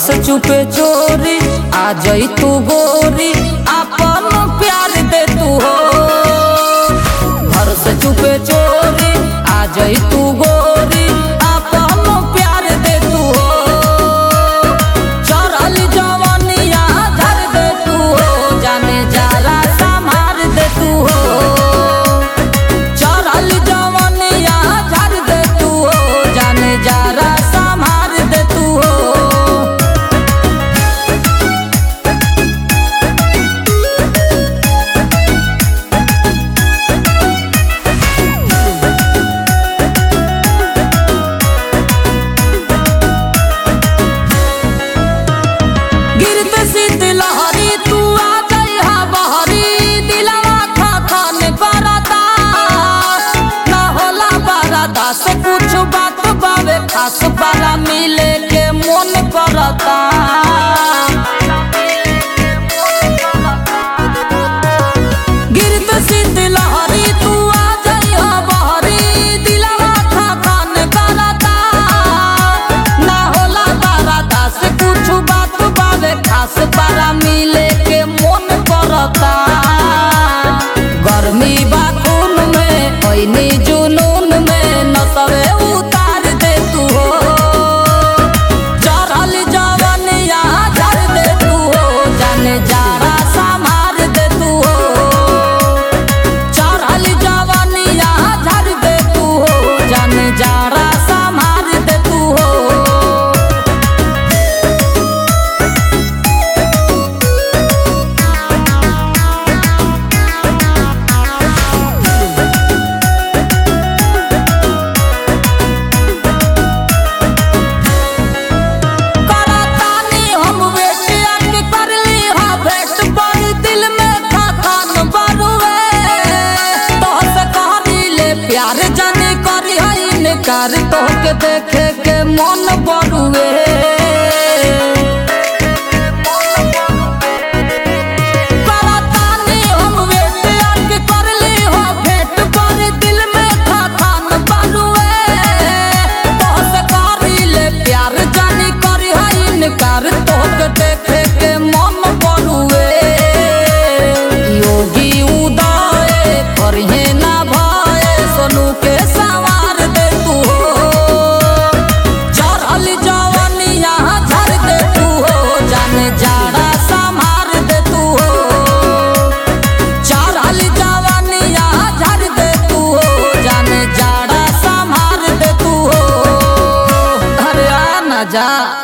से चुपे चोरी आ जाई तू गोरी अपन प्यार दे तू हो घर से चुपे चोरी आ जाई तू गोरी अपन प्यार दे तू हो चढ़ल जवनिया धर दे तू हो जाने जरा संभार दे तू हो चढ़ल जवनिया धर दे तू हो जाने जरा संभार दे तू हो गिरत शीत लहरी तू आ जइहा बहरी दिलवा खा खान करता ना होला बरदा से कुछ बात बावे खास बारा मिले के मन करता गिरत शीत लहरी तू आ जइहा बहरी दिलवा खा खान करता ना होला बरदा से कुछ बात बावे खास बारा मिले के मन करता गर्मी बा खून में पैनी जुनून में नसरे उतार दे तू हो चढ़ल जवनिया झर दे तू हो जाने जारा संभार दे तू हो चढ़ल जवनिया झर दे तू हो जाने जारा संभार दे तू हो करतानी हम वेट आके करली हा भेट बड़ी दिल में खाखान बरुए तोहसे कहली ले प्यार जानी करी है इनकार तोहके देखे के मन बरुए करतानी हम वेट आके करली हा भेट बड़ी दिल में खाखान बरुए तोहसे कहली ले प्यार जानी करी है इनकार तोहके देखे के मन बरुए योगी उदय करिहे ना भय सोनू के सवार दे तू हो चढ़ल जवनिया झर दे तू हो जाने जाड़ा संभार दे तू हो चढ़ल जवनिया झर दे तू हो जाने जाड़ा संभार दे तू हो अरे आ ना जा